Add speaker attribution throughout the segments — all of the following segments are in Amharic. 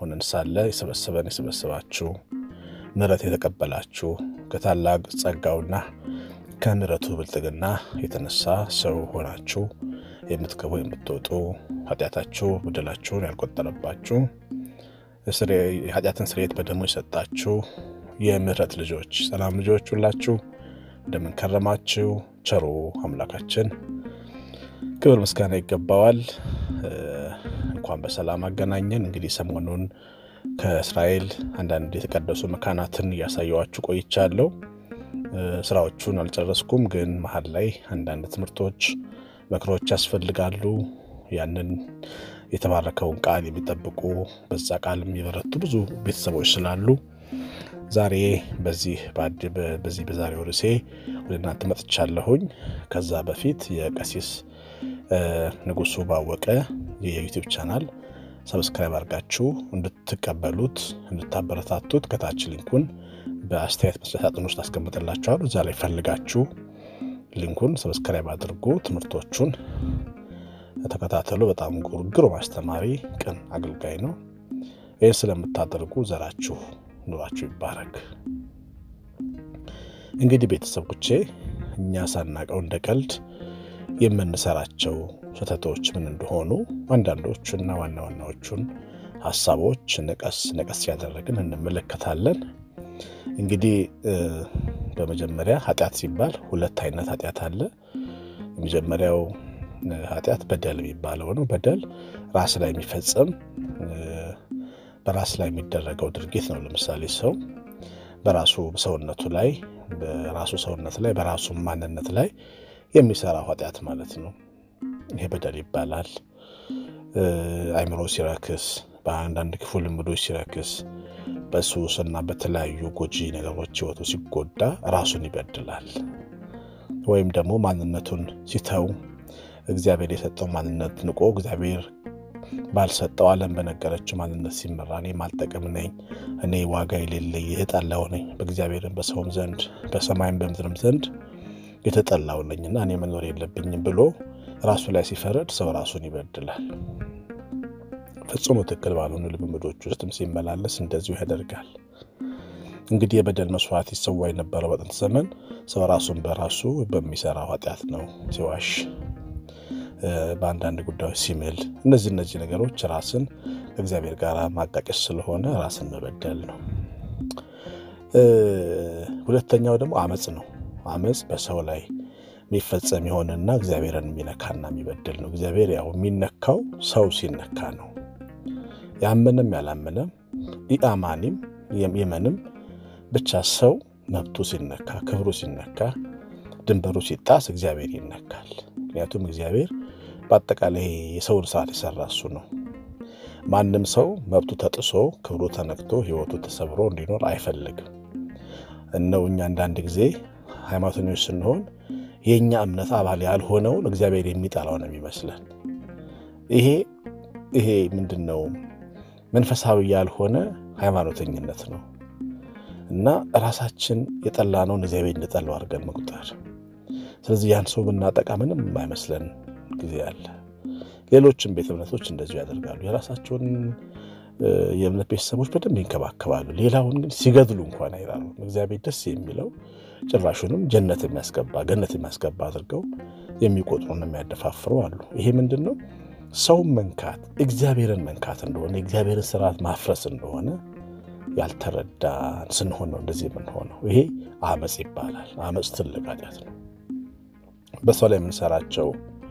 Speaker 1: ሆነን ሳለ የሰበሰበን የሰበሰባችሁ ምሕረት የተቀበላችሁ ከታላቅ ጸጋውና ከምሕረቱ ብልጥግና የተነሳ ሰው ሆናችሁ የምትገቡ የምትወጡ ኃጢአታችሁ በደላችሁን ያልቆጠረባችሁ የኃጢአትን ስርየት በደሙ የሰጣችሁ የምሕረት ልጆች ሰላም ልጆች ሁላችሁ እንደምንከረማችሁ ቸሩ አምላካችን ክብር ምስጋና ይገባዋል። እንኳን በሰላም አገናኘን። እንግዲህ ሰሞኑን ከእስራኤል አንዳንድ የተቀደሱ መካናትን እያሳየዋችሁ ቆይቻለሁ። ስራዎቹን አልጨረስኩም፣ ግን መሀል ላይ አንዳንድ ትምህርቶች፣ ምክሮች ያስፈልጋሉ። ያንን የተባረከውን ቃል የሚጠብቁ በዛ ቃል የሚበረቱ ብዙ ቤተሰቦች ስላሉ ዛሬ በዚህ በዚህ በዛሬው ርዕሴ ወደ እናንተ መጥቻለሁኝ። ከዛ በፊት የቀሲስ ንጉሱ ባወቀ የዩቲዩብ ቻናል ሰብስክራይብ አድርጋችሁ እንድትቀበሉት እንድታበረታቱት ከታች ሊንኩን በአስተያየት መስጫ ሳጥን ውስጥ አስቀምጥላችኋለሁ። እዛ ላይ ፈልጋችሁ ሊንኩን ሰብስክራይብ አድርጉ። ትምህርቶቹን ተከታተሉ። በጣም ግሩም አስተማሪ፣ ቅን አገልጋይ ነው። ይህን ስለምታደርጉ ዘራችሁ ኑራችሁ ይባረክ። እንግዲህ ቤተሰቦቼ እኛ ሳናቀው እንደ ቀልድ የምንሰራቸው ስህተቶች ምን እንደሆኑ አንዳንዶቹና ዋና ዋናዎቹን ሀሳቦች ነቀስ ነቀስ ያደረግን እንመለከታለን። እንግዲህ በመጀመሪያ ኃጢአት ሲባል ሁለት አይነት ኃጢአት አለ። የመጀመሪያው ኃጢአት በደል የሚባለው ነው። በደል ራስ ላይ የሚፈጸም በራስ ላይ የሚደረገው ድርጊት ነው። ለምሳሌ ሰው በራሱ ሰውነቱ ላይ በራሱ ሰውነት ላይ በራሱ ማንነት ላይ የሚሰራው ኃጢአት ማለት ነው። ይሄ በደል ይባላል። አይምሮ ሲረክስ፣ በአንዳንድ ክፉ ልምዶች ሲረክስ፣ በሱስ እና በተለያዩ ጎጂ ነገሮች ህይወቱ ሲጎዳ ራሱን ይበድላል። ወይም ደግሞ ማንነቱን ሲተው እግዚአብሔር የሰጠው ማንነት ንቆ እግዚአብሔር ባልሰጠው ዓለም በነገረችው ማንነት ሲመራ እኔ ማልጠቅም ነኝ፣ እኔ ዋጋ የሌለኝ የተጠላው ነኝ፣ በእግዚአብሔርም በሰውም ዘንድ በሰማይም በምድርም ዘንድ የተጠላው ነኝና እኔ መኖር የለብኝም ብሎ ራሱ ላይ ሲፈረድ ሰው ራሱን ይበድላል። ፍጹም ትክክል ባልሆኑ ልምምዶች ውስጥም ሲመላለስ እንደዚሁ ያደርጋል። እንግዲህ የበደል መስዋዕት ይሰዋ የነበረው በጥንት ዘመን ሰው ራሱን በራሱ በሚሰራው ኃጢአት ነው። ሲዋሽ፣ በአንዳንድ ጉዳዮች ሲምል፣ እነዚህ እነዚህ ነገሮች ራስን ከእግዚአብሔር ጋር ማጣቀስ ስለሆነ ራስን መበደል ነው። ሁለተኛው ደግሞ አመፅ ነው። አመፅ በሰው ላይ የሚፈጸም የሆነና እግዚአብሔርን የሚነካና የሚበድል ነው። እግዚአብሔር ያው የሚነካው ሰው ሲነካ ነው። ያመነም ያላመነም ኢአማኒም የመንም ብቻ ሰው መብቱ ሲነካ፣ ክብሩ ሲነካ፣ ድንበሩ ሲጣስ እግዚአብሔር ይነካል። ምክንያቱም እግዚአብሔር በአጠቃላይ የሰውን ስርዓት የሰራ እሱ ነው። ማንም ሰው መብቱ ተጥሶ ክብሩ ተነክቶ ሕይወቱ ተሰብሮ እንዲኖር አይፈልግም። እነው እኛ አንዳንድ ጊዜ ሃይማኖተኞች ስንሆን የእኛ እምነት አባል ያልሆነውን እግዚአብሔር የሚጠላው ነው የሚመስለን። ይሄ ይሄ ምንድን ነው? መንፈሳዊ ያልሆነ ሃይማኖተኝነት ነው እና ራሳችን የጠላነውን እግዚአብሔር እንደጠላው አድርገን መቁጠር። ስለዚህ ያን ሰው ብናጠቃ ምንም የማይመስለን ጊዜ አለ። ሌሎችም ቤተ እምነቶች እንደዚሁ ያደርጋሉ። የራሳቸውን የእምነት ቤተሰቦች በደንብ ይንከባከባሉ። ሌላውን ግን ሲገድሉ እንኳን አይራሩ። እግዚአብሔር ደስ የሚለው ጭራሹንም ጀነት የሚያስገባ ገነት የሚያስገባ አድርገው የሚቆጥሩና የሚያደፋፍሩ አሉ። ይሄ ምንድን ነው? ሰውን መንካት እግዚአብሔርን መንካት እንደሆነ የእግዚአብሔርን ስርዓት ማፍረስ እንደሆነ ያልተረዳን ስንሆን ነው እንደዚህ የምንሆነው። ይሄ አመፅ ይባላል። አመፅ ትልቅ ኃጢአት ነው። በሰው ላይ የምንሰራቸው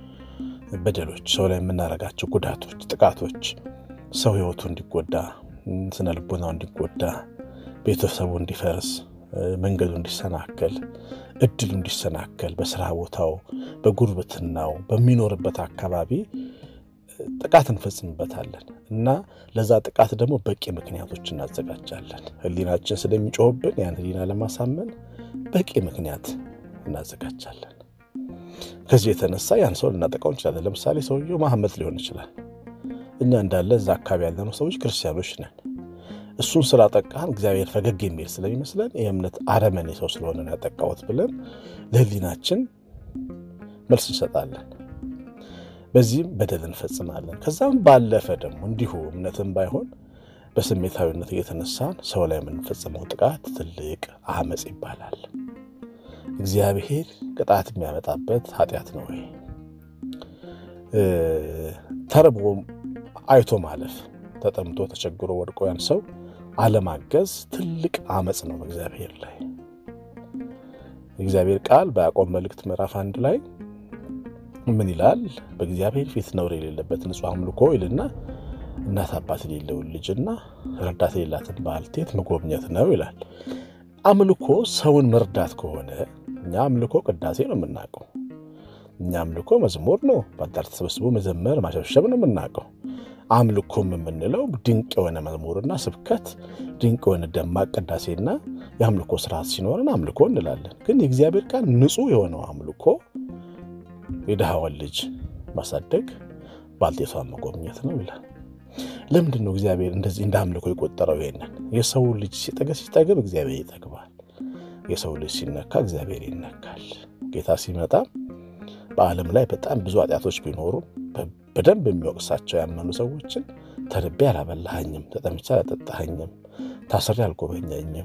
Speaker 1: በደሎች፣ ሰው ላይ የምናደርጋቸው ጉዳቶች፣ ጥቃቶች ሰው ህይወቱ እንዲጎዳ፣ ስነ ልቦናው እንዲጎዳ፣ ቤተሰቡ እንዲፈርስ፣ መንገዱ እንዲሰናከል፣ እድሉ እንዲሰናከል፣ በስራ ቦታው፣ በጉርብትናው፣ በሚኖርበት አካባቢ ጥቃት እንፈጽምበታለን እና ለዛ ጥቃት ደግሞ በቂ ምክንያቶች እናዘጋጃለን። ህሊናችን ስለሚጮህብን ያን ህሊና ለማሳመን በቂ ምክንያት እናዘጋጃለን። ከዚህ የተነሳ ያን ሰው ልናጠቃው እንችላለን። ለምሳሌ ሰውየው መሐመድ ሊሆን ይችላል። እኛ እንዳለ እዛ አካባቢ ያለነው ሰዎች ክርስቲያኖች ነን። እሱን ስላጠቃን እግዚአብሔር ፈገግ የሚል ስለሚመስለን የእምነት አረመኔ ሰው ስለሆነ ያጠቃወት ብለን ለህሊናችን መልስ እንሰጣለን። በዚህም በደል እንፈጽማለን። ከዛም ባለፈ ደግሞ እንዲሁ እምነትም ባይሆን በስሜታዊነት እየተነሳን ሰው ላይ የምንፈጽመው ጥቃት ትልቅ አመፅ ይባላል። እግዚአብሔር ቅጣት የሚያመጣበት ኃጢአት ነው ወይ? ተርቦ አይቶ ማለፍ፣ ተጠምቶ ተቸግሮ ወድቆ ያን ሰው አለማገዝ ትልቅ አመፅ ነው በእግዚአብሔር ላይ። የእግዚአብሔር ቃል በያዕቆብ መልእክት ምዕራፍ አንድ ላይ ምን ይላል? በእግዚአብሔር ፊት ነውር የሌለበት ንጹሕ አምልኮ ይልና እናት አባት የሌለውን ልጅና ረዳት የሌላትን ባልቴት መጎብኘት ነው ይላል። አምልኮ ሰውን መርዳት ከሆነ እኛ አምልኮ ቅዳሴ ነው የምናውቀው። እኛ አምልኮ መዝሙር ነው፣ በአዳር ተሰብስቦ መዘመር ማሸብሸብ ነው የምናውቀው። አምልኮም የምንለው ድንቅ የሆነ መዝሙርና ስብከት፣ ድንቅ የሆነ ደማቅ ቅዳሴና የአምልኮ ስርዓት ሲኖረን አምልኮ እንላለን። ግን የእግዚአብሔር ቃል ንጹሕ የሆነው አምልኮ የድሃዋን ልጅ ማሳደግ፣ ባልቴቷን መጎብኘት ነው ይላል። ለምንድን ነው እግዚአብሔር እንደዚህ እንደ አምልኮ የቆጠረው? ይሄንን የሰው ልጅ ሲጠገብ ሲጠግብ እግዚአብሔር ይጠግባል። የሰው ልጅ ሲነካ እግዚአብሔር ይነካል። ጌታ ሲመጣ በዓለም ላይ በጣም ብዙ ኃጢአቶች ቢኖሩ በደንብ የሚወቅሳቸው ያመኑ ሰዎችን ተርቤ አላበላኸኝም፣ ተጠምቼ አላጠጣኸኝም፣ ታስሬ አልጎበኘኝም፣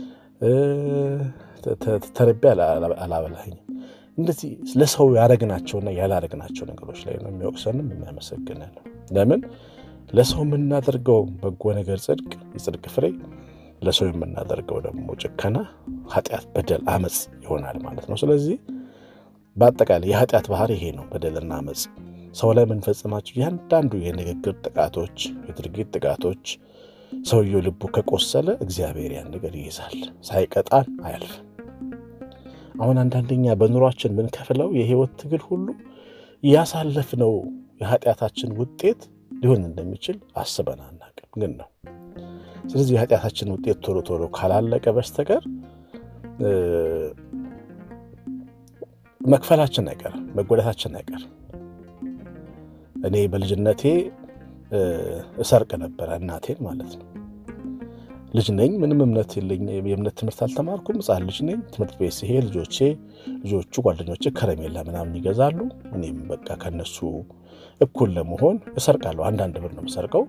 Speaker 1: ተርቤ አላበላኸኝም እንደዚህ ለሰው ያደረግናቸውና ያላደረግናቸው ነገሮች ላይ ነው የሚወቅሰንም የሚያመሰግነን። ለምን ለሰው የምናደርገው በጎ ነገር ጽድቅ፣ የጽድቅ ፍሬ፣ ለሰው የምናደርገው ደግሞ ጭከና፣ ኃጢአት፣ በደል፣ አመፅ ይሆናል ማለት ነው። ስለዚህ በአጠቃላይ የኃጢአት ባህሪ ይሄ ነው፣ በደልና አመፅ። ሰው ላይ የምንፈጽማቸው እያንዳንዱ የንግግር ጥቃቶች፣ የድርጊት ጥቃቶች ሰውየው ልቡ ከቆሰለ እግዚአብሔር ያን ነገር ይይዛል፣ ሳይቀጣን አያልፍም። አሁን አንዳንደኛ በኑሯችን የምንከፍለው የህይወት ትግል ሁሉ ያሳለፍነው የኃጢአታችን ውጤት ሊሆን እንደሚችል አስበን አናውቅም፣ ግን ነው። ስለዚህ የኃጢአታችን ውጤት ቶሎ ቶሎ ካላለቀ በስተቀር መክፈላችን አይቀርም፣ መጎዳታችን አይቀርም። እኔ በልጅነቴ እሰርቅ ነበረ እናቴን ማለት ነው። ልጅ ነኝ። ምንም እምነት የለኝ። የእምነት ትምህርት አልተማርኩም። ሕፃን ልጅ ነኝ። ትምህርት ቤት ሲሄድ ልጆቼ ልጆቹ ጓደኞቼ ከረሜላ ምናምን ይገዛሉ። እኔም በቃ ከነሱ እኩል ለመሆን እሰርቃለሁ። አንዳንድ ብር ነው የምሰርቀው።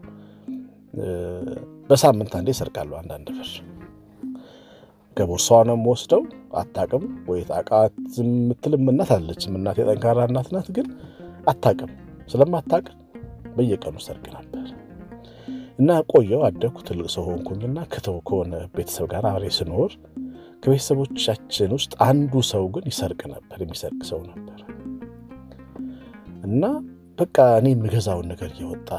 Speaker 1: በሳምንት አንዴ እሰርቃለሁ አንዳንድ ብር። ከቦርሳዋ ነው የምወስደው። አታቅም ወይ ታውቃት የምትልም እናት አለችም። እናቴ ጠንካራ እናት ናት፣ ግን አታቅም። ስለማታቅ በየቀኑ ሰርቅ ነበር እና ቆየው አደግኩ። ትልቅ ሰው ሆንኩኝና ከተው ከሆነ ቤተሰብ ጋር አብሬ ስኖር ከቤተሰቦቻችን ውስጥ አንዱ ሰው ግን ይሰርቅ ነበር፣ የሚሰርቅ ሰው ነበር እና በቃ እኔ የምገዛውን ነገር እየወጣ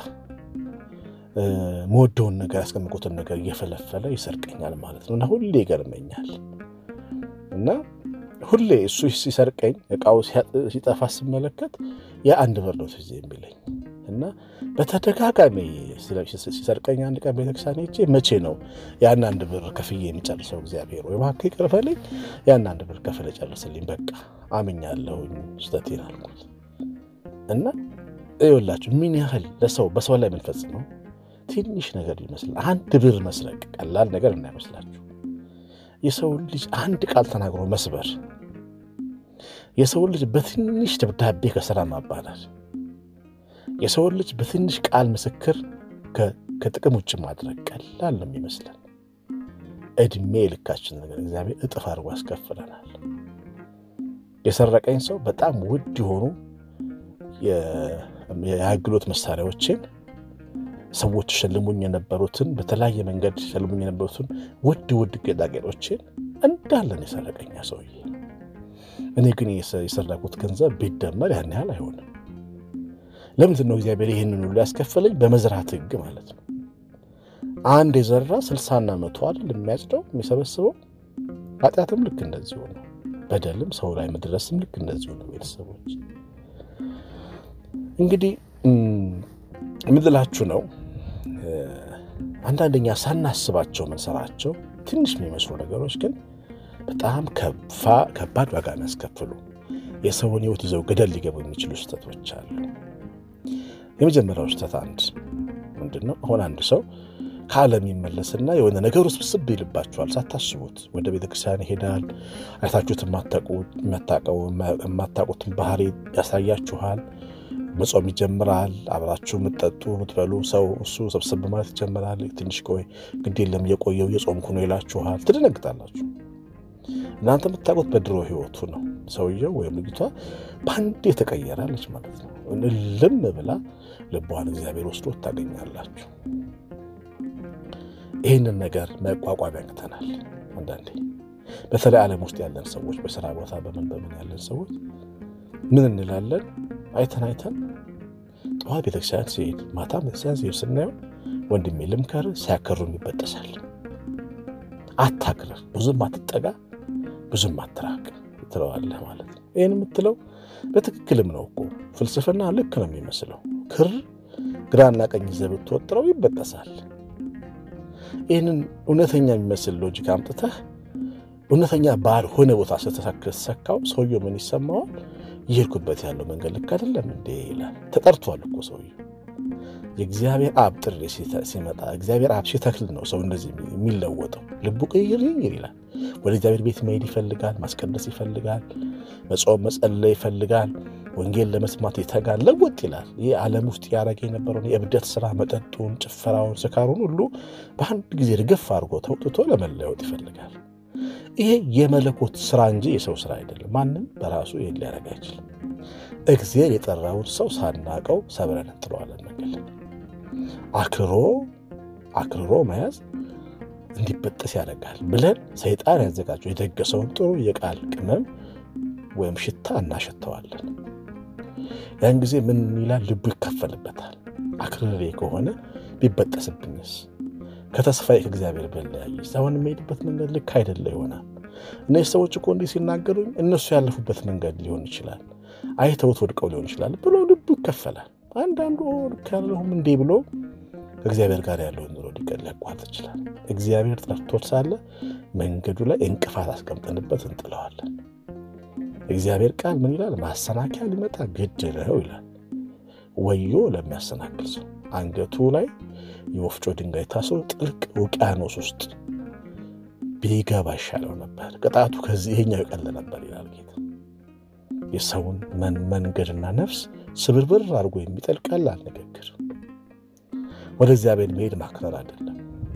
Speaker 1: መወደውን ነገር ያስቀምቁትን ነገር እየፈለፈለ ይሰርቀኛል ማለት ነው። እና ሁሌ ይገርመኛል እና ሁሌ እሱ ሲሰርቀኝ እቃው ሲጠፋ ስመለከት የአንድ ብር ነው ትዝ የሚለኝ እና በተደጋጋሚ ሲሰርቀኝ አንድ ቀን ቤተክርስቲያን ሄጄ መቼ ነው ያን አንድ ብር ከፍዬ የሚጨርሰው? እግዚአብሔር ወይ እባክህ ይቅር በለኝ፣ ያን አንድ ብር ከፍለ ጨርስልኝ፣ በቃ አምኛለሁኝ ስህተቴን አልኩት። እና ይኸውላችሁ ምን ያህል ለሰው በሰው ላይ የምንፈጽመው ትንሽ ነገር ይመስላል። አንድ ብር መስረቅ ቀላል ነገር እናይመስላችሁ። የሰው ልጅ አንድ ቃል ተናግሮ መስበር፣ የሰው ልጅ በትንሽ ደብዳቤ ከስራ ማባረር፣ የሰው ልጅ በትንሽ ቃል ምስክር ከጥቅም ውጭ ማድረግ ቀላል ነው የሚመስለን። እድሜ ልካችን ነገር እግዚአብሔር እጥፍ አድርጎ ያስከፍለናል። የሰረቀኝ ሰው በጣም ውድ የሆኑ የአገልግሎት መሳሪያዎችን ሰዎች ሸልሙኝ የነበሩትን በተለያየ መንገድ ሸልሙኝ የነበሩትን ውድ ውድ ጌጣጌጦችን እንዳለን የሰረቀኛ ሰውዬ። እኔ ግን የሰረኩት ገንዘብ ቢደመር ያን ያህል አይሆንም። ለምንድን ነው እግዚአብሔር ይህንን ሁሉ ያስከፈለኝ? በመዝራት ሕግ ማለት ነው። አንድ የዘራ ስልሳና መቶ አይደል የሚያጭደው የሚሰበስበው። ኃጢአትም ልክ እንደዚሁ ነው። በደልም ሰው ላይ መድረስም ልክ እንደዚሁ ነው። ቤተሰቦች እንግዲህ ምድላችሁ ነው አንዳንደኛ ሳናስባቸው ምንሰራቸው ትንሽ የሚመስሉ ነገሮች ግን በጣም ከባድ ዋጋ የሚያስከፍሉ የሰውን ሕይወት ይዘው ገደል ሊገቡ የሚችሉ ስህተቶች አሉ። የመጀመሪያው ስህተት አንድ ምንድን ነው? አሁን አንድ ሰው ከዓለም ይመለስና የሆነ ነገር ውስጥ ብስብ ይልባችኋል። ሳታስቡት ወደ ቤተክርስቲያን ይሄዳል። አይታችሁት የማታውቁትን ባህሪ ያሳያችኋል። መጾም ይጀምራል። አብራችሁ የምትጠጡ የምትበሉ ሰው እሱ ሰብሰብ ማለት ይጀምራል። ትንሽ ቆይ ግድ የለም እየቆየው እየጾምኩ ነው ይላችኋል። ትደነግጣላችሁ። እናንተ የምታውቁት በድሮ ህይወቱ ነው። ሰውየው ወይም ልጅቷ በአንድ የተቀየራለች ማለት ነው። እልም ብላ ልቧን እግዚአብሔር ወስዶ ታገኛላችሁ። ይህንን ነገር መቋቋም ያቅተናል። አንዳንዴ በተለይ ዓለም ውስጥ ያለን ሰዎች በስራ ቦታ በምን በምን ያለን ሰዎች ምን እንላለን? አይተን አይተን ጠዋት ቤተክርስቲያን ሲሄድ ማታ ቤተክርስቲያን ሲሄድ ስናየው ወንድሜ ልምከር ሲያከሩን ይበጠሳል። አታክርር፣ ብዙም አትጠጋ፣ ብዙም አትራቅ ትለዋለህ ማለት ነው። ይህን የምትለው በትክክልም ነው እኮ ፍልስፍና ልክ ነው የሚመስለው። ክር ግራና ቀኝ ይዘህ ብትወጥረው ይበጠሳል። ይህንን እውነተኛ የሚመስል ሎጂክ አምጥተህ እውነተኛ ባልሆነ ቦታ ስተሰካው ሰውየው ምን ይሰማዋል? ይሄድኩበት ያለው መንገድ ልክ አይደለም እንዴ ይላል። ተጠርቷል እኮ ሰውየው። የእግዚአብሔር አብ ጥሪ ሲመጣ እግዚአብሔር አብ ሲተክል ነው ሰው እንደዚህ የሚለወጠው። ልቡ ቅይር ይር ይላል። ወደ እግዚአብሔር ቤት መሄድ ይፈልጋል። ማስቀደስ ይፈልጋል። መጾም መጸለይ ይፈልጋል። ወንጌል ለመስማት ይተጋል። ለወጥ ይላል። ይህ ዓለም ውስጥ ያደረገ የነበረውን የእብደት ስራ፣ መጠጡን፣ ጭፈራውን፣ ስካሩን ሁሉ በአንድ ጊዜ ርግፍ አድርጎ ተውጥቶ ለመለወጥ ይፈልጋል። ይሄ የመለኮት ስራ እንጂ የሰው ስራ አይደለም። ማንም በራሱ ይህን ሊያደርግ አይችልም። እግዚአብሔር የጠራውን ሰው ሳናቀው ሰብረን እንጥለዋለን። መንገድ አክሮ አክርሮ መያዝ እንዲበጠስ ያደርጋል ብለን ሰይጣን ያዘጋጀው የደገሰውን ጥሩ የቃል ቅመም ወይም ሽታ እናሸተዋለን። ያን ጊዜ ምን ይላል? ልቡ ይከፈልበታል። አክርሬ ከሆነ ቢበጠስብኝስ ከተስፋዬ ከእግዚአብሔር በለያየች አሁን የሚሄድበት መንገድ ልክ አይደለ ይሆናል። እነዚህ ሰዎች እኮ እንዲህ ሲናገሩኝ እነሱ ያለፉበት መንገድ ሊሆን ይችላል፣ አይተውት ወድቀው ሊሆን ይችላል ብሎ ልቡ ይከፈላል። አንዳንዱ ልክ ያለሁም እንዴ ብሎ ከእግዚአብሔር ጋር ያለውን ኑሮ ሊያቋርጥ ይችላል። እግዚአብሔር ጠርቶት ሳለ መንገዱ ላይ እንቅፋት አስቀምጠንበት እንጥለዋለን። እግዚአብሔር ቃል ምን ይላል? ማሰናከያ ሊመጣ ግድ ነው ይላል። ወዮ ለሚያሰናክል ሰው አንገቱ ላይ የወፍጮ ድንጋይ ታስሮ ጥልቅ ውቅያኖስ ውስጥ ቢገባ ይሻለው ነበር። ቅጣቱ ከዚህ ይሄኛው ይቀል ነበር ይላል ጌታ። የሰውን መንገድና ነፍስ ስብርብር አድርጎ የሚጥል ቀላል ንግግር። ወደ እግዚአብሔር መሄድ ማክረር አይደለም።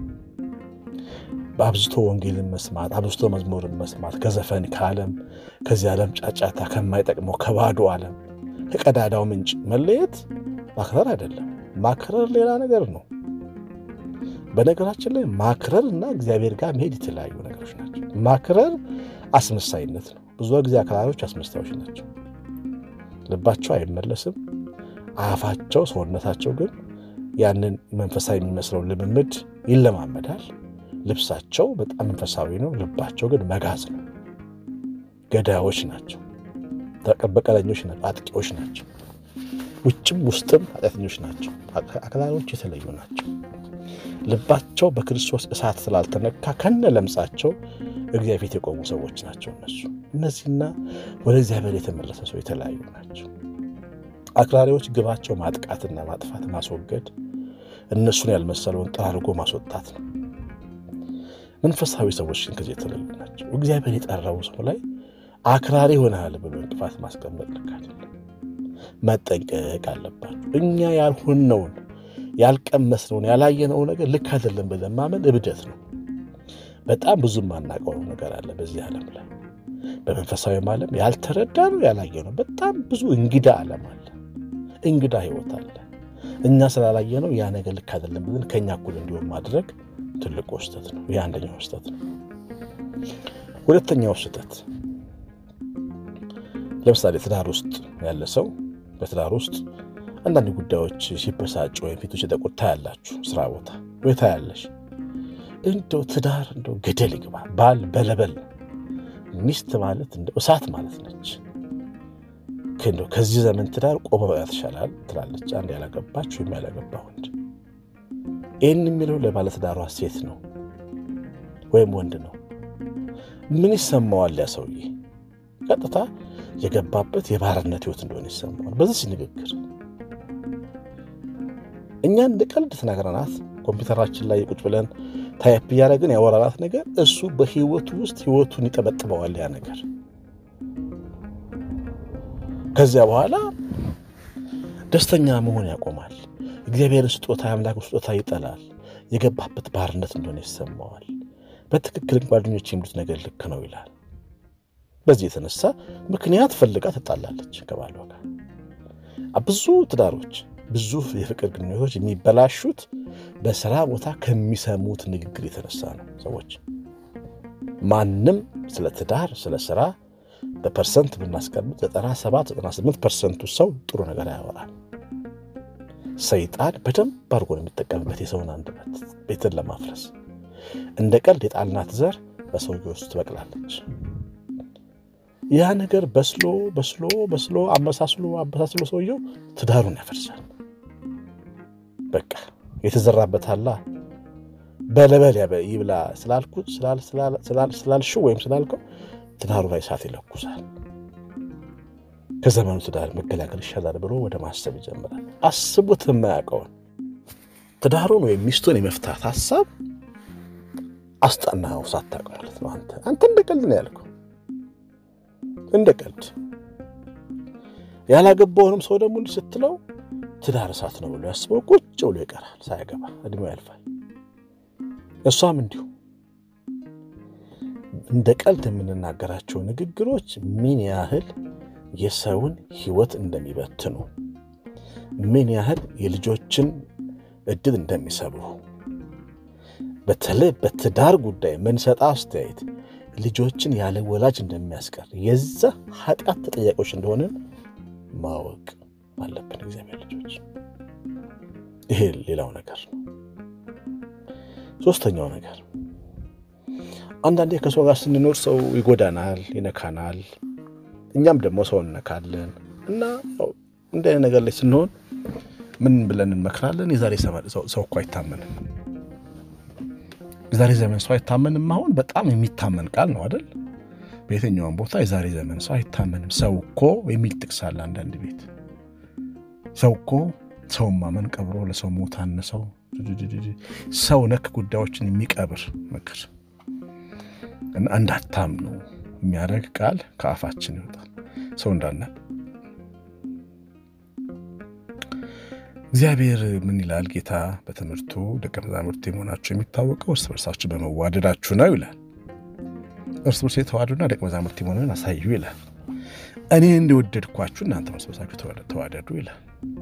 Speaker 1: በአብዝቶ ወንጌልን መስማት፣ አብዝቶ መዝሙርን መስማት፣ ከዘፈን ከዓለም ከዚህ ዓለም ጫጫታ ከማይጠቅመው ከባዶ ዓለም ከቀዳዳው ምንጭ መለየት ማክረር አይደለም። ማክረር ሌላ ነገር ነው። በነገራችን ላይ ማክረር እና እግዚአብሔር ጋር መሄድ የተለያዩ ነገሮች ናቸው። ማክረር አስመሳይነት ነው። ብዙ ጊዜ አክራሪዎች አስመሳዮች ናቸው። ልባቸው አይመለስም። አፋቸው፣ ሰውነታቸው ግን ያንን መንፈሳዊ የሚመስለው ልምምድ ይለማመዳል። ልብሳቸው በጣም መንፈሳዊ ነው። ልባቸው ግን መጋዝ ነው። ገዳዮች ናቸው። በቀለኞች ናቸው። አጥቂዎች ናቸው። ውጭም ውስጥም ኃጢአተኞች ናቸው። አክራሪዎች የተለዩ ናቸው። ልባቸው በክርስቶስ እሳት ስላልተነካ ከነ ለምጻቸው እግዚአብሔር ፊት የቆሙ ሰዎች ናቸው። እነሱ እነዚህና ወደ እግዚአብሔር የተመለሰ ሰው የተለያዩ ናቸው። አክራሪዎች ግባቸው ማጥቃትና ማጥፋት፣ ማስወገድ፣ እነሱን ያልመሰለውን ጠራርጎ ማስወጣት ነው። መንፈሳዊ ሰዎች ግን ከዚህ የተለዩ ናቸው። እግዚአብሔር የጠራው ሰው ላይ አክራሪ ሆነሃል ብሎ እንቅፋት ማስቀመጥ ልክ አይደለም። መጠንቀቅ አለባቸው። እኛ ያልሆነውን ያልቀመስነውን ያላየነው ነገር ልክ አይደለም ብለን ማመን እብደት ነው። በጣም ብዙ የማናውቀው ነገር አለ በዚህ ዓለም ላይ በመንፈሳዊም ዓለም ያልተረዳ ነው ያላየ ነው። በጣም ብዙ እንግዳ ዓለም አለ፣ እንግዳ ሕይወት አለ። እኛ ስላላየ ነው ያ ነገር ልክ አይደለም ብለን ከእኛ እኩል እንዲሆን ማድረግ ትልቁ ስህተት ነው። ይህ አንደኛው ስህተት ነው። ሁለተኛው ስህተት ለምሳሌ ትዳር ውስጥ ያለ ሰው በትዳር ውስጥ አንዳንድ ጉዳዮች ሲበሳጭ ወይም ፊቱ ሲጠቁር ታያላችሁ። ስራ ቦታ ወይ ታያለሽ። እንደው ትዳር እንደው ገደል ይግባ፣ ባል በለበል ነው። ሚስት ማለት እንደው እሳት ማለት ነች። እንደው ከዚህ ዘመን ትዳር ቆመ መቅረት ይሻላል ትላለች አንድ ያላገባች ወይም ያላገባ ወንድ። ይህን የሚለው ለባለትዳሯ ሴት ነው ወይም ወንድ ነው። ምን ይሰማዋል ያ ሰውዬ? ቀጥታ የገባበት የባርነት ህይወት እንደሆነ ይሰማዋል። በዚህ ንግግር እኛ እንደ ቀልድ ተናግረናት ኮምፒውተራችን ላይ ቁጭ ብለን ታይፕ እያደረግን ያወራናት ነገር እሱ በህይወቱ ውስጥ ህይወቱን ይጠበጥበዋል ያ ነገር። ከዚያ በኋላ ደስተኛ መሆን ያቆማል። እግዚአብሔርን ስጦታ የአምላክ ስጦታ ይጠላል። የገባበት ባርነት እንደሆነ ይሰማዋል። በትክክል ጓደኞች የሚሉት ነገር ልክ ነው ይላል። በዚህ የተነሳ ምክንያት ፈልጋ ትጣላለች ከባሏ ጋር። ብዙ ትዳሮች፣ ብዙ የፍቅር ግንኙነቶች የሚበላሹት በስራ ቦታ ከሚሰሙት ንግግር የተነሳ ነው። ሰዎች ማንም ስለ ትዳር፣ ስለ ስራ በፐርሰንት ብናስቀምጥ 97 98 ፐርሰንቱ ሰው ጥሩ ነገር ያወራል። ሰይጣን በደንብ አድርጎ ነው የሚጠቀምበት የሰውን አንደበት ቤትን ለማፍረስ። እንደ ቀልድ የጣልናት ዘር በሰውዬው ውስጥ ትበቅላለች። ያ ነገር በስሎ በስሎ በስሎ አመሳስሎ አመሳስሎ ሰውየው ትዳሩን ያፈርሳል። በቃ የተዘራበት አላ በለበል ይብላ ስላልኩት ስላልሽው ወይም ስላልከው ትዳሩ ላይ እሳት ይለኩሳል። ከዘመኑ ትዳር መገላገል ይሻላል ብሎ ወደ ማሰብ ይጀምራል። አስቡት የማያውቀውን ትዳሩን ወይም ሚስቱን የመፍታት ሀሳብ አስጠናኸው ሳታውቅ ማለት ነው። አንተ አንተ እንደ ቀልድ ነው ያልከው፣ እንደ ቀልድ ያላገባውንም ሰው ደግሞ እንዲህ ስትለው ትዳር እሳት ነው ብሎ ያስበው ቁጭ ብሎ ይቀራል። ሳያገባ እድሜው ያልፋል። እሷም እንዲሁ እንደ ቀልድ የምንናገራቸው ንግግሮች ምን ያህል የሰውን ሕይወት እንደሚበትኑ ምን ያህል የልጆችን እድል እንደሚሰብሩ በተለይ በትዳር ጉዳይ ምንሰጣ አስተያየት ልጆችን ያለ ወላጅ እንደሚያስቀር የዛ ኃጢአት ተጠያቂዎች እንደሆንን ማወቅ አለብን። እግዚአብሔር ልጆች፣ ይሄ ሌላው ነገር ነው። ሶስተኛው ነገር አንዳንዴ ከሰው ጋር ስንኖር ሰው ይጎዳናል፣ ይነካናል። እኛም ደግሞ ሰው እንነካለን እና እንደ ነገር ላይ ስንሆን ምን ብለን እንመክራለን? የዛሬ ሰው እኮ አይታመንም። የዛሬ ዘመን ሰው አይታመንም። አሁን በጣም የሚታመን ቃል ነው አይደል? በየትኛውም ቦታ የዛሬ ዘመን ሰው አይታመንም። ሰው እኮ የሚል ጥቅስ አለ አንዳንድ ቤት። ሰው እኮ ሰውን ማመን ቀብሮ ለሰው ሞት አነሰው። ሰው ነክ ጉዳዮችን የሚቀብር ምክር እና እንዳታምኑ የሚያደርግ ቃል ከአፋችን ይወጣል። ሰው እንዳለ እግዚአብሔር ምን ይላል? ጌታ በትምህርቱ ደቀ መዛሙርት የመሆናችሁ የሚታወቀው እርስ በርሳችሁ በመዋደዳችሁ ነው ይላል። እርስ በርስ የተዋደዱና ደቀ መዛሙርት የመሆንን አሳዩ ይላል። እኔ እንደወደድኳችሁ እናንተ እርስ በርሳችሁ ተዋደዱ ይላል።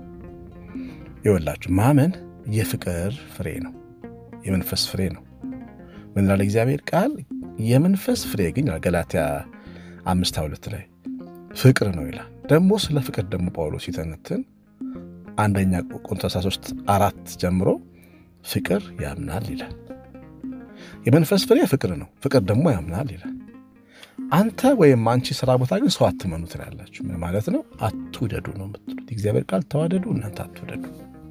Speaker 1: ይወላችሁ ማመን የፍቅር ፍሬ ነው፣ የመንፈስ ፍሬ ነው። ምን ይላል እግዚአብሔር ቃል? የመንፈስ ፍሬ ግን ገላትያ አምስት ሁለት ላይ ፍቅር ነው ይላል። ደግሞ ስለ ፍቅር ደግሞ ጳውሎስ ሲተነትን አንደኛ ቆሮንቶስ 13 አራት ጀምሮ ፍቅር ያምናል ይላል። የመንፈስ ፍሬ ፍቅር ነው፣ ፍቅር ደግሞ ያምናል ይላል። አንተ ወይም አንቺ ስራ ቦታ ግን ሰው አትመኑ ትላላችሁ። ምን ማለት ነው? አትውደዱ ነው የምትሉት። የእግዚአብሔር ቃል ተዋደዱ፣ እናንተ አትውደዱ።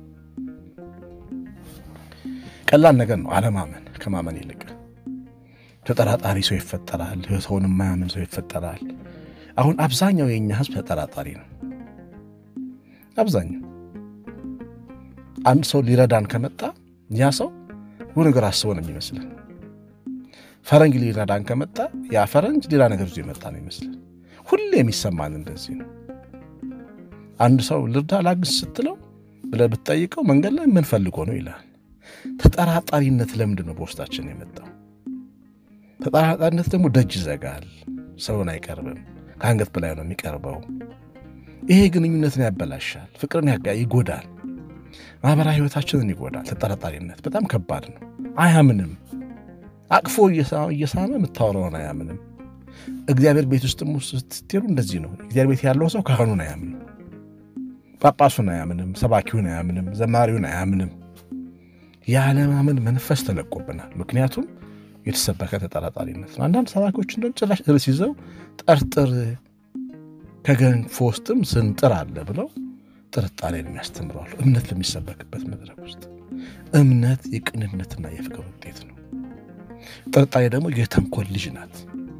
Speaker 1: ቀላል ነገር ነው አለማመን ከማመን ይልቅ ተጠራጣሪ ሰው ይፈጠራል። ሰውን የማያምን ሰው ይፈጠራል። አሁን አብዛኛው የእኛ ሕዝብ ተጠራጣሪ ነው። አብዛኛው አንድ ሰው ሊረዳን ከመጣ ያ ሰው ብዙ ነገር አስቦ ነው የሚመስለን። ፈረንጅ ሊረዳን ከመጣ ያ ፈረንጅ ሌላ ነገር ይዞ የመጣ ነው ይመስለን። ሁሌ የሚሰማን እንደዚህ ነው። አንድ ሰው ልርዳ ላግዝ ስትለው ብለህ ብትጠይቀው መንገድ ላይ ምን ፈልጎ ነው ይላል። ተጠራጣሪነት ለምንድን ነው በውስጣችን የመጣው? ተጠራጣሪነት ደግሞ ደጅ ይዘጋል፣ ሰውን አይቀርብም፣ ከአንገት በላይ ነው የሚቀርበው። ይሄ ግንኙነትን ያበላሻል፣ ፍቅርን ይጎዳል፣ ማህበራዊ ህይወታችንን ይጎዳል። ተጠራጣሪነት በጣም ከባድ ነው። አያምንም፣ አቅፎ እየሳመ የምታወራውን አያምንም። እግዚአብሔር ቤት ውስጥ ስትሄዱ እንደዚህ ነው። እግዚአብሔር ቤት ያለው ሰው ካህኑን አያምንም፣ ጳጳሱን አያምንም፣ ሰባኪውን አያምንም፣ ዘማሪውን አያምንም። የአለማመን መንፈስ ተለቆብናል። ምክንያቱም የተሰበከ ተጠራጣሪነት ነው። አንዳንድ ሰባኪዎች እንደውም ጭራሽ ርዕስ ይዘው ጠርጥር ከገንፎ ውስጥም ስንጥር አለ ብለው ጥርጣሬን የሚያስተምረዋሉ። እምነት ለሚሰበክበት መድረክ ውስጥ እምነት የቅንነትና የፍቅር ውጤት ነው። ጥርጣሬ ደግሞ የተንኮል ልጅ ናት።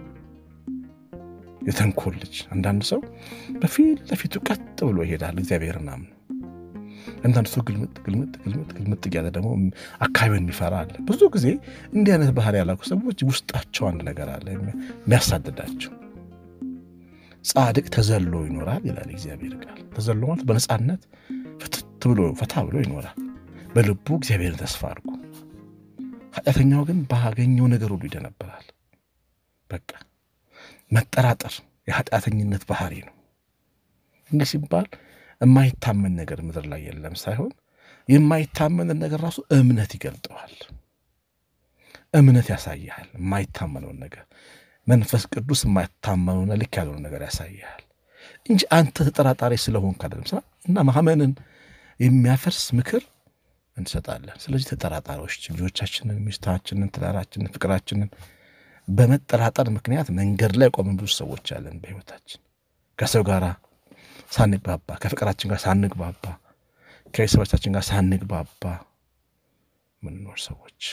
Speaker 1: የተንኮል ልጅ አንዳንድ ሰው በፊት ለፊቱ ቀጥ ብሎ ይሄዳል እግዚአብሔርን አምኖ አንዳንድ ሰው ግልምጥ ግልምጥ ግልምጥ ግልምጥ እያለ ደግሞ አካባቢውን የሚፈራ አለ። ብዙ ጊዜ እንዲህ አይነት ባህሪ ያላቸው ሰዎች ውስጣቸው አንድ ነገር አለ የሚያሳድዳቸው። ጻድቅ ተዘሎ ይኖራል ይላል እግዚአብሔር ቃል። ተዘሎ ማለት በነፃነት ፍትት ብሎ ፈታ ብሎ ይኖራል። በልቡ እግዚአብሔርን ተስፋ አድርጎ። ኃጢአተኛው ግን ባገኘው ነገር ሁሉ ይደነበራል። በቃ መጠራጠር የኃጢአተኝነት ባህሪ ነው። እንዲህ ሲባል የማይታመን ነገር ምድር ላይ የለም ሳይሆን የማይታመንን ነገር ራሱ እምነት ይገልጠዋል። እምነት ያሳይሃል። የማይታመነውን ነገር መንፈስ ቅዱስ የማይታመነውና ልክ ያልሆነ ነገር ያሳይሃል እንጂ አንተ ተጠራጣሪ ስለሆንክ አይደለም። ስራ እና ማመንን የሚያፈርስ ምክር እንሰጣለን። ስለዚህ ተጠራጣሪዎች ልጆቻችንን፣ ሚስታችንን፣ ትዳራችንን፣ ፍቅራችንን በመጠራጠር ምክንያት መንገድ ላይ ቆመን ብዙ ሰዎች አለን። በሕይወታችን ከሰው ጋር ሳንግባባ፣ ከፍቅራችን ጋር ሳንግባባ፣ ከቤተሰቦቻችን ጋር ሳንግባባ ምንኖር ሰዎች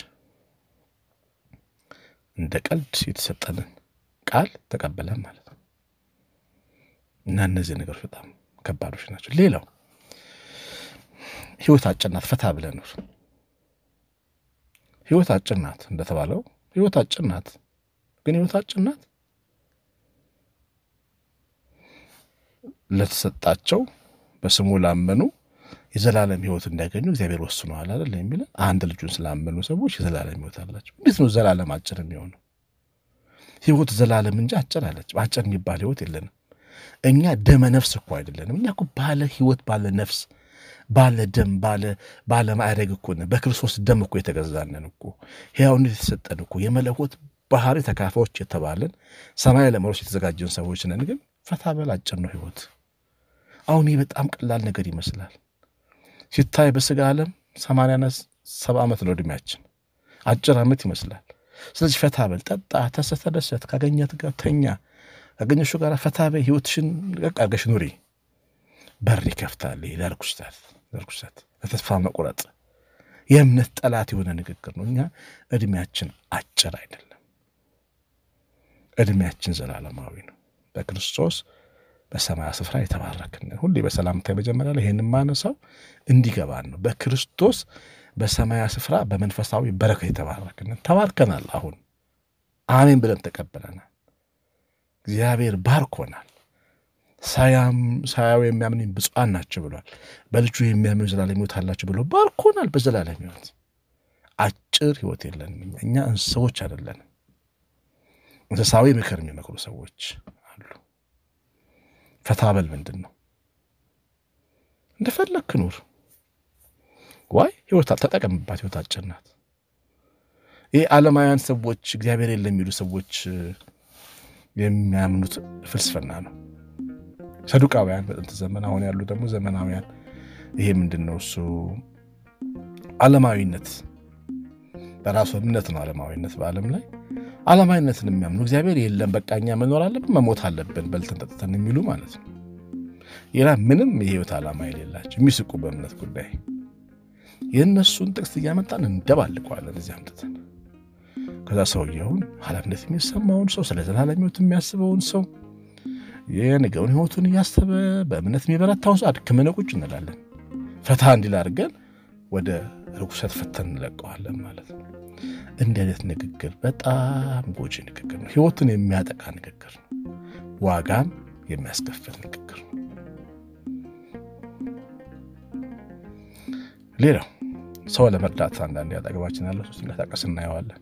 Speaker 1: እንደ ቀልድ የተሰጠንን ቃል ተቀበለን ማለት ነው እና እነዚህ ነገሮች በጣም ከባዶች ናቸው። ሌላው ህይወት አጭር ናት፣ ፈታ ብለን ኑር። ህይወት አጭር ናት እንደተባለው ህይወት አጭር ናት። ግን ህይወት አጭር ናት ለተሰጣቸው በስሙ ላመኑ የዘላለም ህይወት እንዲያገኙ እግዚአብሔር ወስኗል አይደል የሚለን አንድ ልጁን ስላመኑ ሰዎች የዘላለም ህይወት አላቸው። እንዴት ነው ዘላለም አጭር የሚሆነው? ህይወት ዘላለም እንጂ አጭር አለች። አጭር የሚባል ህይወት የለንም። እኛ ደመ ነፍስ እኮ አይደለንም። እኛ እኮ ባለ ህይወት ባለ ነፍስ ባለ ደም ባለ ባለ ማዕረግ እኮ ነን። በክርስቶስ ደም እኮ የተገዛነን እኮ ሕያውነት የተሰጠን እኮ የመለኮት ባህሪ ተካፋዮች የተባለን ሰማይ ለመሮስ የተዘጋጀን ሰዎች ነን። ግን ፈታ በል አጭር ነው ህይወት። አሁን ይህ በጣም ቀላል ነገር ይመስላል ሲታይ በስጋ ዓለም ሰማንያና ሰባ ዓመት ነው እድሜያችን፣ አጭር ዓመት ይመስላል። ስለዚህ ፈታ በል ጠጣ፣ ተሰ ተደሰት፣ ካገኘት ጋር ተኛ፣ ካገኘሹ ጋር ፈታ በይ፣ ህይወትሽን ቀቅ አድርገሽ ኑሪ። በር ይከፍታል። ለርኩሰት ለርኩሰት ለተስፋ መቁረጥ የእምነት ጠላት የሆነ ንግግር ነው። እኛ እድሜያችን አጭር አይደለም፣ እድሜያችን ዘላለማዊ ነው። በክርስቶስ በሰማያ ስፍራ የተባረክን ሁሌ በሰላምታ መጀመሪያ ላይ ይህን ማነሳው እንዲገባን ነው። በክርስቶስ በሰማያ ስፍራ በመንፈሳዊ በረከት የተባረክን ተባርከናል። አሁን አሜን ብለን ተቀበለናል። እግዚአብሔር ባርኮናል። ሳያው የሚያምን ብፁዓን ናቸው ብሏል። በልጁ የሚያምኑ ዘላለም ሕይወት አላቸው ብሎ ባርኮናል። በዘላለም ሕይወት አጭር ሕይወት የለንም። እኛ እንስሳዎች አይደለንም። እንስሳዊ ምክር የሚመክሩ ሰዎች አሉ። ፈታበል ምንድን ነው? እንደፈለግክ ኑር። ዋይ ሕይወት ተጠቀምባት። ሕይወት አጭር ናት። ይህ ዓለማውያን ሰዎች እግዚአብሔር የለም የሚሉ ሰዎች የሚያምኑት ፍልስፍና ነው። ሰዱቃውያን በጥንት ዘመን፣ አሁን ያሉ ደግሞ ዘመናውያን። ይሄ ምንድን ነው? እሱ ዓለማዊነት በራሱ እምነት ነው። ዓለማዊነት በዓለም ላይ ዓለማዊነትን የሚያምኑ እግዚአብሔር የለም በቃ እኛ መኖር አለብን መሞት አለብን በልተን ጠጥተን የሚሉ ማለት ነው። ሌላ ምንም የህይወት ዓላማ የሌላቸው የሚስቁ በእምነት ጉዳይ የእነሱን ጥቅስ እያመጣን እንደባልቀዋለን እዚህ አምጥተን ከዛ ሰውየውን ኃላፊነት የሚሰማውን ሰው ስለ ዘላለም ሕይወት የሚያስበውን ሰው የነገውን ህይወቱን እያሰበ በእምነት የሚበረታውን ሰው አድክመን ቁጭ እንላለን። ፈታ እንዲል አድርገን ወደ ርኩሰት ፈተን እንለቀዋለን ማለት ነው። እንዲህ አይነት ንግግር በጣም ጎጂ ንግግር ነው። ህይወትን የሚያጠቃ ንግግር ነው። ዋጋም የሚያስከፍል ንግግር ነው። ሌላው ሰው ለመርዳት አንዳንዴ አጠገባችን ያለ ሰው ሲንቀሳቀስ እናየዋለን።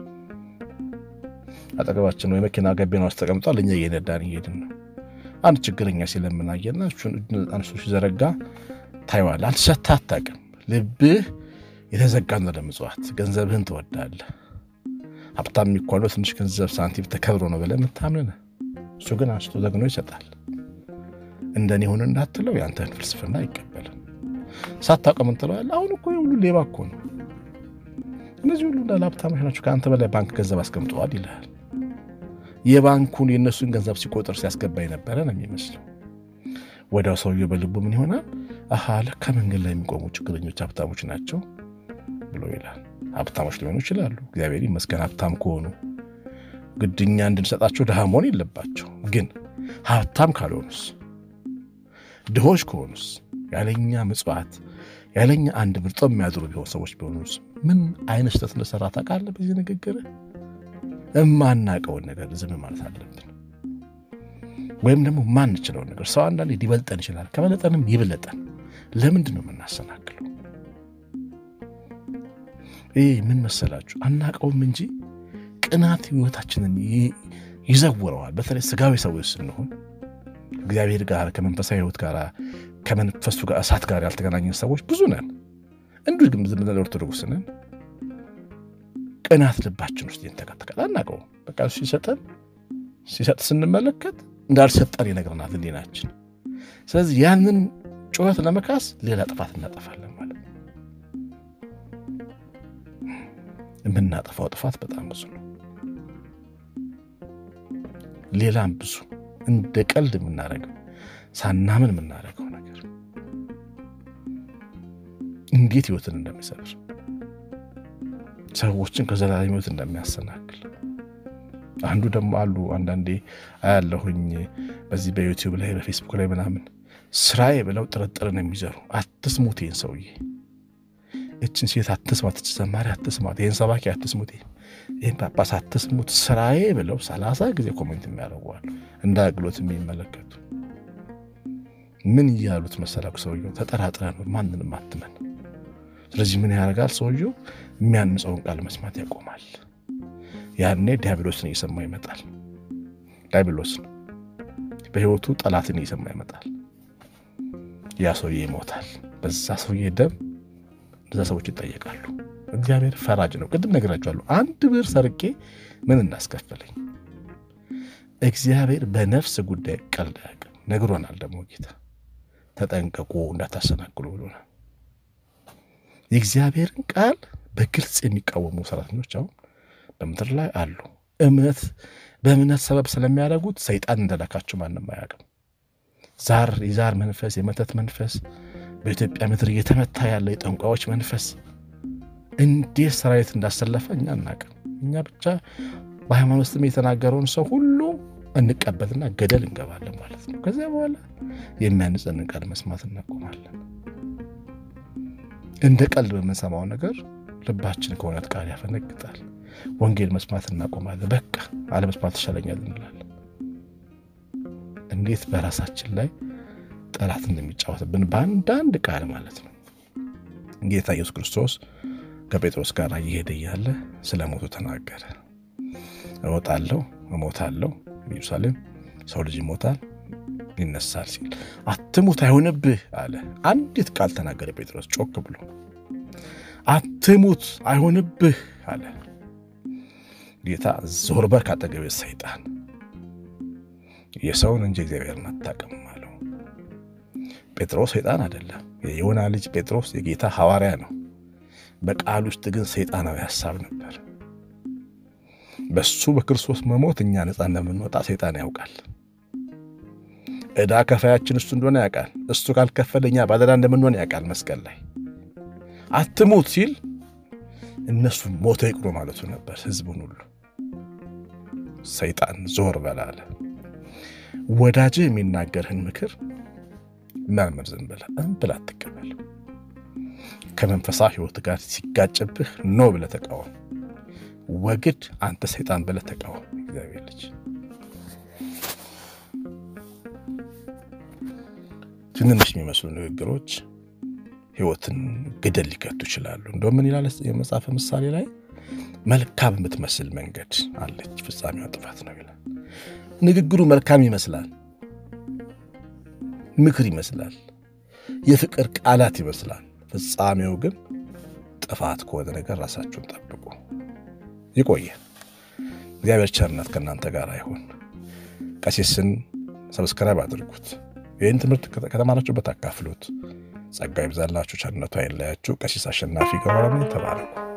Speaker 1: አጠገባችን ወይ መኪና ገቢና ውስጥ ተቀምጧል፣ እኛ እየነዳን እየሄድን ነው። አንድ ችግረኛ ሲለምን አየና እሱን አንስቶ ሲዘረጋ ታይዋለህ። አንተ ሰጥተህ አታውቅም። ልብህ የተዘጋ ነው ለምጽዋት። ገንዘብህን ትወዳለህ። ሀብታም የሚኳለው ትንሽ ገንዘብ ሳንቲም ተከብሮ ነው ብለህ የምታምን እሱ ግን አንስቶ ዘግኖ ይሰጣል። እንደኔ ሆነ እንዳትለው የአንተን ፍልስፍና አይቀበልም። ሳታውቅ ምን ትለዋለህ? አሁን እኮ ሁሉ ሌባ እኮ ነው፣ እነዚህ ሁሉ እንዳለ ሀብታሞች ናቸው፣ ከአንተ በላይ ባንክ ገንዘብ አስቀምጠዋል ይልሃል። የባንኩን የእነሱን ገንዘብ ሲቆጥር ሲያስገባ የነበረ ነው የሚመስለው። ወዲያው ሰውየው በልቡ ምን ይሆናል? አሃ ለካ መንገድ ላይ የሚቆሙ ችግረኞች ሀብታሞች ናቸው ብሎ ይላል። ሀብታሞች ሊሆኑ ይችላሉ። እግዚአብሔር ይመስገን ሀብታም ከሆኑ ግድኛ እንድንሰጣቸው ድሃ መሆን የለባቸው። ግን ሀብታም ካልሆኑስ፣ ድሆች ከሆኑስ፣ ያለኛ ምጽዋት ያለኛ አንድ ምርጦ የሚያድሩ ቢሆን ሰዎች ቢሆኑስ ምን አይነት ስህተት እንደሰራ ታውቃለህ? በዚህ ንግግር የማናውቀውን ነገር ዝም ማለት አለብን። ወይም ደግሞ ማንችለውን ነገር ሰው አንዳንዴ ሊበልጠን ይችላል። ከበለጠንም ይብለጠን ለምንድን ነው የምናሰናክለው? ይህ ምን መሰላችሁ? አናቀውም እንጂ ቅናት ህይወታችንን ይዘውረዋል። በተለይ ስጋዊ ሰዎች ስንሆን እግዚአብሔር ጋር ከመንፈሳዊ ህይወት ጋር ከመንፈሱ ጋር እሳት ጋር ያልተገናኘን ሰዎች ብዙ ነን። እንዲሁ ግን ዝም ብለን ኦርቶዶክስ ነን። ቅናት ልባችን ውስጥ ይንተከተካል። አናውቀውም። በቃ ሲሰጠን ሲሰጥ ስንመለከት እንዳልሰጠን ይነግረናል ህሊናችን። ስለዚህ ያንን ጩኸት ለመካስ ሌላ ጥፋት እናጠፋለን ማለት ነው። የምናጠፋው ጥፋት በጣም ብዙ ነው። ሌላም ብዙ እንደ ቀልድ የምናደርገው ሳናምን የምናደርገው ነገር እንዴት ህይወትን እንደሚሰብር ሰዎችን ከዘላለም ህይወት እንደሚያሰናክል አንዱ ደግሞ አሉ አንዳንዴ አያለሁኝ በዚህ በዩቲዩብ ላይ በፌስቡክ ላይ ምናምን ስራዬ ብለው ጥርጥርን የሚዘሩ አትስሙት፣ ይህን ሰውዬ እችን ሴት አትስማት፣ እች ዘማሪ አትስማት፣ ይህን ሰባኪ አትስሙት፣ ይህን ጳጳስ አትስሙት፣ ስራዬ ብለው ሰላሳ ጊዜ ኮሜንት የሚያደርጓል እንደ አግሎት የሚመለከቱ ምን እያሉት መሰላኩ ሰውየው ተጠራጥረ ነው ማንንም አትመን። ስለዚህ ምን ያደርጋል ሰውየው የሚያንጸውን ቃል መስማት ያቆማል። ያኔ ዲያብሎስን እየሰማ ይመጣል። ዲያብሎስን በህይወቱ ጠላትን እየሰማ ይመጣል። ያ ሰውዬ ይሞታል። በዛ ሰውዬ ደም እነዛ ሰዎች ይጠየቃሉ። እግዚአብሔር ፈራጅ ነው። ቅድም ነግራችኋለሁ። አንድ ብር ሰርቄ ምን እናስከፈለኝ? እግዚአብሔር በነፍስ ጉዳይ ቀልድ አያውቅም። ነግሮናል ደግሞ ጌታ ተጠንቀቁ እንዳታሰናክሉ ብሎናል። የእግዚአብሔርን ቃል በግልጽ የሚቃወሙ ሰራተኞች አሁን በምድር ላይ አሉ። እምነት በእምነት ሰበብ ስለሚያደርጉት ሰይጣን እንደላካቸው ማንም አያውቅም። ዛር የዛር መንፈስ የመተት መንፈስ በኢትዮጵያ ምድር እየተመታ ያለ የጠንቋዮች መንፈስ እንዴት ሰራዊት እንዳሰለፈ እኛ አናውቅም። እኛ ብቻ በሃይማኖት ስም የተናገረውን ሰው ሁሉ እንቀበልና ገደል እንገባለን ማለት ነው። ከዚያ በኋላ የሚያንጸንን ቃል መስማት እናቆማለን። እንደ ቀልድ በምንሰማው ነገር ልባችን ከእውነት ቃል ያፈነግጣል። ወንጌል መስማት እናቆማለን። በቃ አለመስማት ይሻለኛል እንላለን። እንዴት በራሳችን ላይ ጠላት እንደሚጫወትብን በአንዳንድ ቃል ማለት ነው። ጌታ ኢየሱስ ክርስቶስ ከጴጥሮስ ጋር እየሄደ እያለ ስለ ሞቱ ተናገረ። እወጣለሁ፣ እሞታለሁ፣ ኢየሩሳሌም ሰው ልጅ ይሞታል፣ ይነሳል ሲል አትሙት፣ አይሆንብህ አለ። አንዲት ቃል ተናገረ ጴጥሮስ ጮክ ብሎ አትሙት፣ አይሆንብህ አለ። ጌታ ዞር በል ካጠገቤ ሰይጣን፣ የሰውን እንጂ እግዚአብሔርን አታውቅም አለው። ጴጥሮስ ሰይጣን አይደለም። የዮና ልጅ ጴጥሮስ የጌታ ሐዋርያ ነው። በቃል ውስጥ ግን ሰይጣናዊ ሐሳብ ነበር። በሱ በክርስቶስ መሞት እኛ ነፃ እንደምንወጣ ሰይጣን ያውቃል። ዕዳ ከፋያችን እሱ እንደሆነ ያውቃል። እሱ ካልከፈለ እኛ ባለዕዳ እንደምንሆን ያውቃል። መስቀል ላይ አትሙት ሲል እነሱ ሞተ ይቅሩ ማለቱ ነበር። ሕዝቡን ሁሉ ሰይጣን ዞር በላለ። ወዳጅህ የሚናገርህን ምክር መርምር፣ ዝም ብለህ እምብል አትቀበል። ከመንፈሳዊ ሕይወት ጋር ሲጋጭብህ ኖ ብለህ ተቃወም። ወግድ አንተ ሰይጣን ብለህ ተቃወም። እግዚአብሔር ልጅ ትንንሽ የሚመስሉ ንግግሮች ሕይወትን ገደል ሊከቱ ይችላሉ። እንደው ምን ይላል የመጽሐፈ ምሳሌ ላይ መልካም የምትመስል መንገድ አለች፣ ፍጻሜዋ ጥፋት ነው ይላል። ንግግሩ መልካም ይመስላል፣ ምክር ይመስላል፣ የፍቅር ቃላት ይመስላል። ፍጻሜው ግን ጥፋት ከሆነ ነገር ራሳችሁን ጠብቁ። ይቆየ። እግዚአብሔር ቸርነት ከእናንተ ጋር አይሆን። ቀሲስን ሰብስክራይብ አድርጉት። ይህን ትምህርት ከተማራችሁበት አካፍሉት። ጸጋ ይብዛላችሁ፣ ቸርነቱ አይለያችሁ። ቀሲስ አሸናፊ ገብረ ተባረኩ።